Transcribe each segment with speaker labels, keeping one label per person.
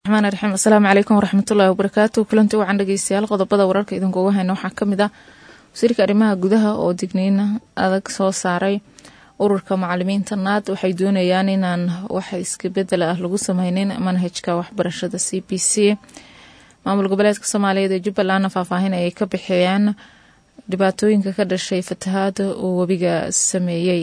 Speaker 1: raxmaan raxiim asalaamu calaykum waraxmatullaahi wabarakaatu kulanti wacan dhegeystayaal qodobada wararka idinkuuga hayna waxaa ka mid ah wasiirka arrimaha gudaha oo digniin adag soo saaray ururka macalimiinta naad waxay doonayaan inaan wax iskabedel ah lagu sameynin manhajka waxbarashada c b c maamul goboleedka soomaaliyeed ee jubbalandna faahfaahin ayay ka bixiyeen dhibaatooyinka ka dhashay fatahaada uu webiga sameeyey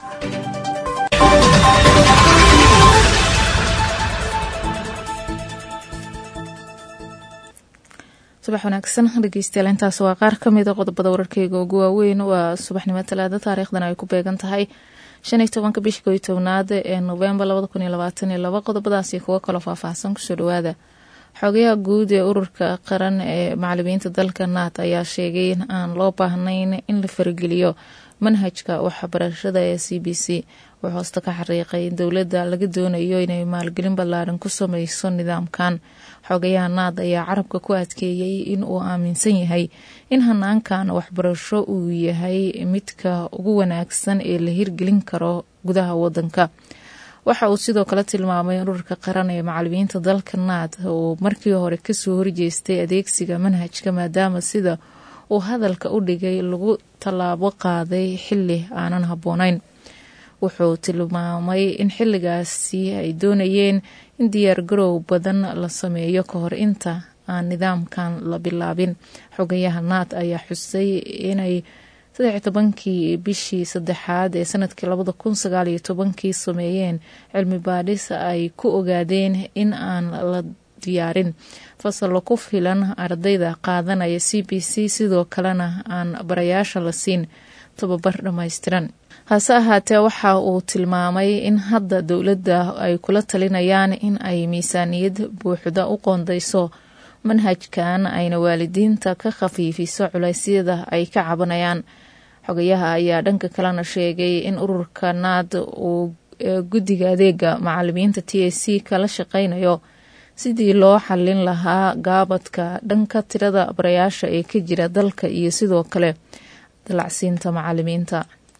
Speaker 1: subax wanaagsan dhegeystayaal intaas waa qaar ka mida qodobada wararkeyga ugu waaweyn waa subaxnimo talaada taariikhdan ay ku beegan tahay shan iyo tobanka bisha kooiyo tobnaad ee novembar labada kun iyo labaatan iyo laba qodobadaasi kuwo kaloo faahfaahsan kusoo dhawaada xogayaha guud ee ururka qaran ee macalimiinta dalka naat ayaa sheegay in aan loo baahnayn in la farageliyo manhajka waxbarashada ee c b c wuxuu hoosta ka xariiqay in dowladda laga doonayo inay maalgelin ballaaran ku sameyso nidaamkan xogayaha naad ayaa carabka ku adkeeyey in uu aaminsan yahay in hanaankan waxbarasho uu yahay midka ugu wanaagsan ee la hirgelin karo gudaha wadanka waxa uu sidoo kale tilmaamay in ururka qaran ee macalimiinta dalka naad uu markii hore kasoo horjeestay adeegsiga manhajka maadaama sida uu hadalka u dhigay lagu tallaabo qaaday xili aanan habboonayn wuxuu tilmaamay in xilligaasi ay doonayeen in diyaargarow badan la sameeyo ka hor inta aan nidaamkan la bilaabin xogayaha naad ayaa xusay inay saddex tobankii bishii saddexaad ee sanadkii labada kun sagaal iyo tobankii sameeyeen cilmi baadhis ay ku ogaadeen in aan la diyaarin fasallo ku filan ardayda qaadanaya c b c sidoo kalena aan barayaasha la siin tababar dhammaystiran hase ahaatee waxa uu tilmaamay in hadda dowladda ay kula talinayaan in ay miisaaniyad buuxda u qoondayso manhajkan ayna waalidiinta ka khafiifiso culeysyada ay ka cabanayaan xogayaha ayaa dhanka kalena sheegay in ururka naad uu guddiga adeega macalimiinta t a c kala shaqeynayo sidii loo xallin lahaa gaabadka dhanka tirada barayaasha ee ka jira dalka iyo sidoo kale dalacsiinta macalimiinta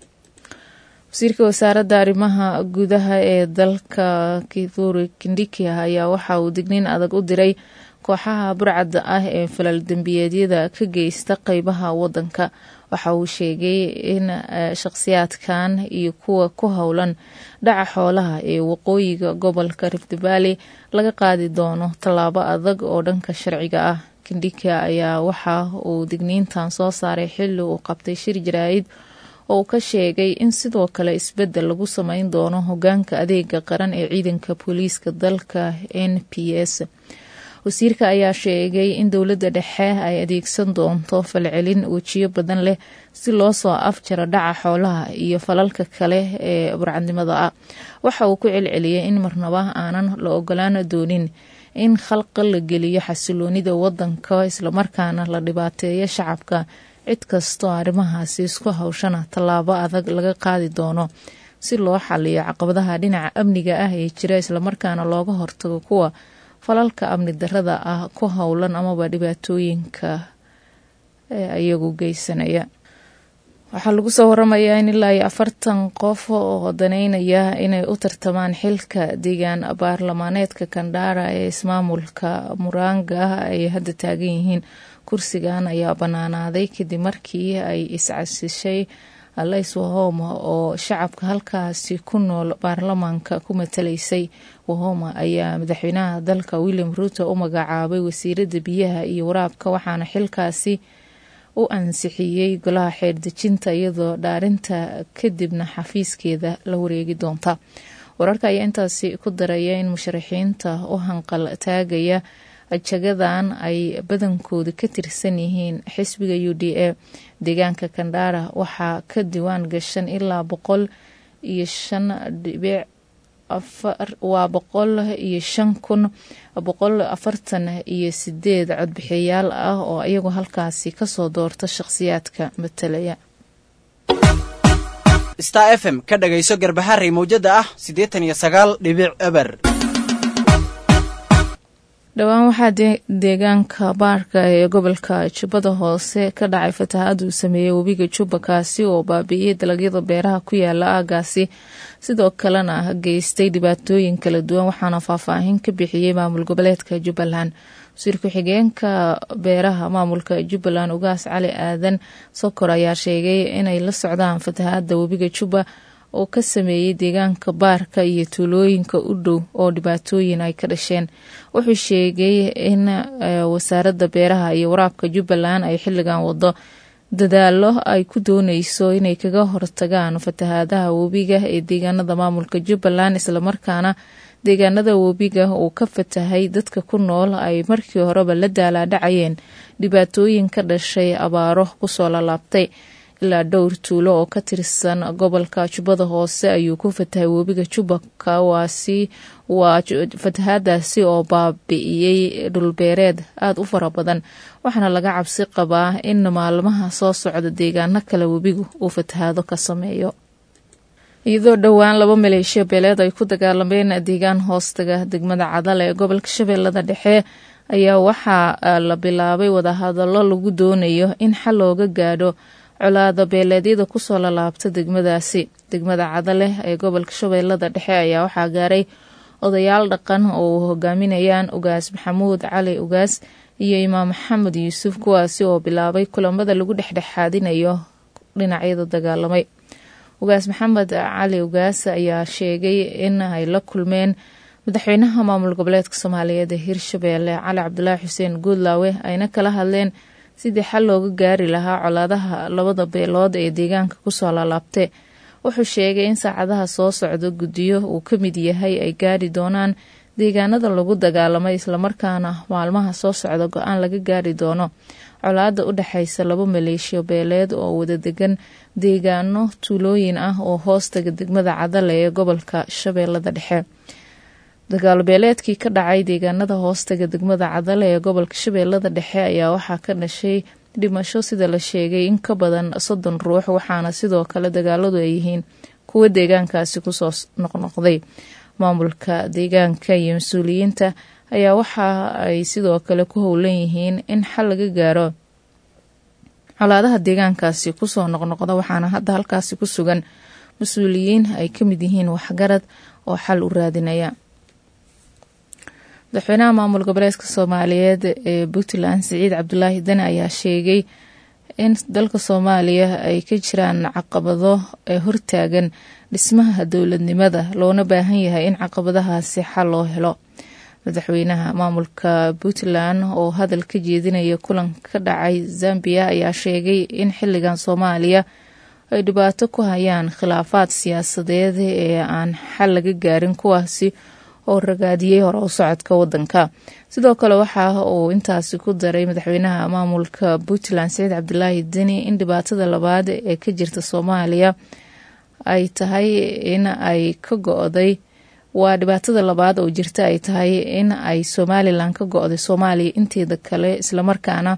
Speaker 1: wasiirka wasaaradda arrimaha gudaha ee dalka kithuri kindiki ayaa waxa uu digniin adag u diray kooxaha burcadda ah ee falal dembiyeedyada ka geysta qeybaha wadanka waxa uu sheegay in shaqhsiyaadkan iyo kuwa ku howlan dhaca xoolaha ee waqooyiga gobolka rift valley laga qaadi doono tallaabo adag oo dhanka sharciga ah kindika ayaa waxa uu digniintan soo saaray xili uu qabtay shir jaraa'id oo uu ka sheegay in sidoo kale isbedel lagu sameyn doono hogaanka adeega qaran ee ciidanka booliiska dalka n p s wasiirka ayaa sheegay in dowladda dhexe ay adeegsan doonto falcelin wejiyo badan leh si loo soo afjaro dhaca xoolaha iyo falalka kale ee burcadnimada ah waxa uu ku celceliyay in marnaba aanan la ogolaan doonin in khalqa la geliyo xasiloonida wadanka islamarkaana la dhibaateeyo shacabka cid kastoo arrimahaasi isku hawshana tallaabo adag laga qaadi doono si loo xaliyo caqabadaha dhinaca amniga ah ee jira islamarkaana looga hortago kuwa falalka amni darada ah ku howlan amaba dhibaatooyinka iyagu geysanaya waxaa lagu soo waramayaa in ilaa iyo afartan qof oo daneynaya inay u tartamaan xilka deegaan baarlamaaneedka kandhara ee ismaamulka muranga ay hadda taagan yihiin kursigan ayaa banaanaaday kadib markii ay iscasishay alays wahoma oo shacabka halkaasi ku nool baarlamaanka ku matalaysay wahoma ayaa madaxweynaha dalka william ruuto u magacaabay wasiirada biyaha iyo waraabka waxaana xilkaasi u ansixiyey golaha xeerdejinta iyadoo dhaarinta kadibna xafiiskeeda la wareegi doonta wararka ayaa intaasi ku daraya in musharaxiinta u hanqal taagaya jagadan ay badankooda ka tirsan yihiin xisbiga u d a deegaanka kandhara waxaa ka diwaan gashan ilaa boqol iyo shan dhibic waa boqol iyo shan kun boqol afartan iyo sideed codbixiyayaal ah oo iyagu halkaasi kasoo doorta shaqhsiyaadka matalaya
Speaker 2: star f m ka dhagayso garbaharey mawjada ah siddeetan iyo sagaal dhibic eber
Speaker 1: dhowaan waxaa deegaanka baarka ee gobolka jubbada hoose ka dhacay fatahaad uu sameeyey webiga jubba kaasi oo baabi'iyey dalagyada beeraha ku yaala aagaasi sidoo kalena geystay dhibaatooyin kala duwan waxaana faahfaahin ka bixiyey maamul goboleedka jubbaland wasiir ku-xigeenka beeraha maamulka jubbaland ugaas cali aadan sokor ayaa sheegay inay la socdaan fatahaada webiga jubba oo ka sameeyey deegaanka baarka iyo tuulooyinka u dhow oo dhibaatooyin ay ka dhasheen wuxuu sheegay in wasaaradda beeraha iyo waraabka jubbaland ay xilligan wado dadaalo ay ku dooneyso inay kaga hortagaan fatahaadaha webiga ee deegaanada maamulka jubbaland islamarkaana deegaanada webiga uu ka fatahay dadka ku nool ay markii horeba la daalaadhacayeen dhibaatooyin ka dhashay abaaro kusoo lalaabtay ilaa dhowr tuulo oo ka tirsan gobolka jubbada hoose ayuu ku fatahay webiga jubba kawaasi waa fatahaadaasi oo baabi'iyey dhulbeereed aada u fara badan waxaana laga cabsi qabaa in maalmaha soo socda deegaano kale webigu uu fatahaado ka sameeyo iyadoo dhowaan laba maleeshiya beeleed ay ku dagaalameen deegaan hoostaga degmada cadal ee gobolka shabeellada dhexe ayaa waxaa la bilaabay wadahadallo lagu doonayo in xal looga gaadho colaada beeleedyada kusoo lalaabta degmadaasi degmada cadale ee gobolka shabeellada dhexe ayaa waxaa gaaray odayaal dhaqan oo hogaaminayaan ugaas maxamuud cali ugaas iyo imaam maxamed yuusuf kuwaasi oo bilaabay kulamada lagu dhexdhexaadinayo dhinacyada dagaalamay ugaas maxamed cali ugaas ayaa sheegay in ay la kulmeen madaxweynaha maamul goboleedka soomaaliyeed ee hirshabeelle cali cabdulaahi xuseen guudlaawe ayna kala hadleen sidii xal looga gaari lahaa colaadaha labada beelood ee deegaanka kusoo laalaabtay wuxuu sheegay in saacadaha soo socda guddiyo uu ka mid yahay ay gaari doonaan deegaanada lagu dagaalamay islamarkaana maalmaha soo socda go-aan laga gaari doono colaada u dhexaysa laba maleeshiyo beeleed oo wada degan deegaano tuulooyin ah oo hoostaga degmada cadale ee gobolka shabeellada dhexe dagaal beeleedkii ka dhacay deegaanada hoostaga degmada cadale ee gobolka shabeellada dhexe ayaa waxaa ka dhashay dhimasho sida la sheegay in ka badan soddon ruux waxaana sidoo kale dagaaladu ay yihiin kuwa deegaankaasi kusoo noqnoqday maamulka deegaanka iyo mas-uuliyiinta ayaa waxa ay sidoo kale ku howlan yihiin in xal laga gaaro colaadaha deegaankaasi kusoo noqnoqda waxaana hadda halkaasi ku sugan mas-uuliyiin ay ka mid yihiin waxgarad oo xal u raadinaya madaxweynaha maamul goboleedka soomaaliyeed ee puntland siciid cabdulaahi dane ayaa sheegay in dalka soomaaliya ay ka jiraan caqabado ee hortaagan dhismaha dowladnimada loona baahan yahay in caqabadahaasi xal loo helo madaxweynaha maamulka puntland oo hadal ka jeedinaya kulan ka dhacay zambiya ayaa sheegay in xiligan soomaaliya ay dhibaato ku hayaan khilaafaad siyaasadeed ee aan xal laga gaarin kuwaasi oo ragaadiyey hore u socodka wadanka sidoo kale waxa uu intaasi ku daray madaxweynaha maamulka puntland saciid cabdulaahi deni in dhibaatada labaad ee ka jirta soomaaliya ay tahay in ay ka go-day waa dhibaatada labaad oo jirta ay tahay in ay somalilan ka go-day soomaaliya inteeda kale islamarkaana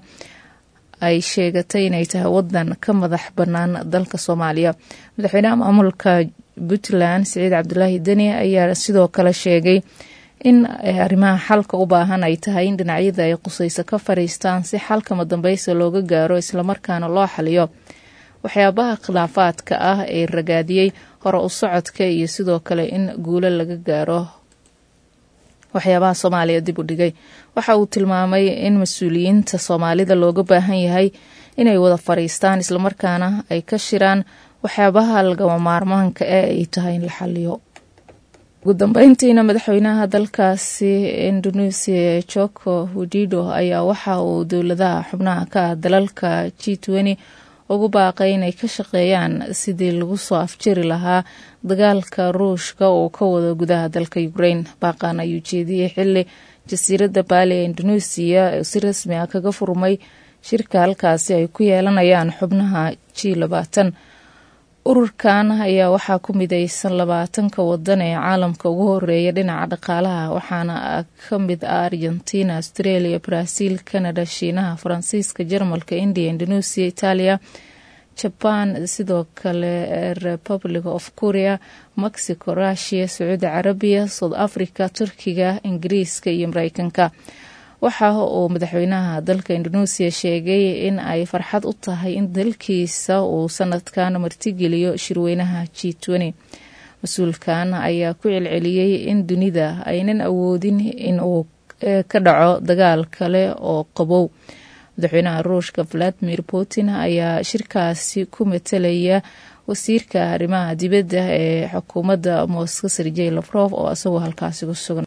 Speaker 1: ay sheegatay inay tahay wadan ka madax banaan dalka soomaaliya madaxweynaha maamulka puntland siciid cabdulaahi deni ayaa sidoo kale sheegay in arrimaha xalka u baahan ay tahay in dhinacyada ay qusayso ka fariistaan si xalkama dambeysa looga gaaro islamarkaana loo xaliyo waxyaabaha khilaafaadka ah ee ragaadiyey hore u socodka iyo sidoo kale in guulo laga gaaro waxyaabaha soomaaliya dib u dhigay waxa uu tilmaamay in mas-uuliyiinta soomaalida looga baahan yahay inay wada fariistaan islamarkaana ay ka shiraan waxyaabaha lagama maarmaanka ee ay tahay in la xaliyo ugu dambeyntiina madaxweynaha dalkaasi indonesia joko widido ayaa waxa uu dowladaha xubnaha ka ah dalalka g twenty ugu baaqay inay ka shaqeeyaan sidii lagu soo afjiri lahaa dagaalka ruushka oo ka wada gudaha dalka ukraine baaqan ayuu jeediyey xili jasiiradda baali ee indonesia si rasmi ah kaga furmay shirka halkaasi ay ku yeelanayaan xubnaha g labaatan ururkan ayaa waxaa ku mideysan labaatanka wadan ee caalamka ugu horeeya dhinaca dhaqaalaha waxaana ka mid ah argentina australia brazil canada shiinaha faransiiska jarmalka india indonesia italia jaban sidoo kale republic of korea mexico russia sacuudi carabiya south africa turkiga ingiriiska iyo mareykanka waxa uu madaxweynaha dalka indonesia sheegay in ay farxad u tahay in dalkiisa uu sanadkan martigeliyo shirweynaha g mas-uulkan ayaa ku celceliyey in dunida aynan awoodin in uu ka dhaco dagaal kale oo qabow madaxweynaha ruushka valadimir putin ayaa shirkaasi ku matalaya wasiirka arrimaha dibadda ee xukuumadda moscow sergey lafrof oo isagoo halkaasi ku sugan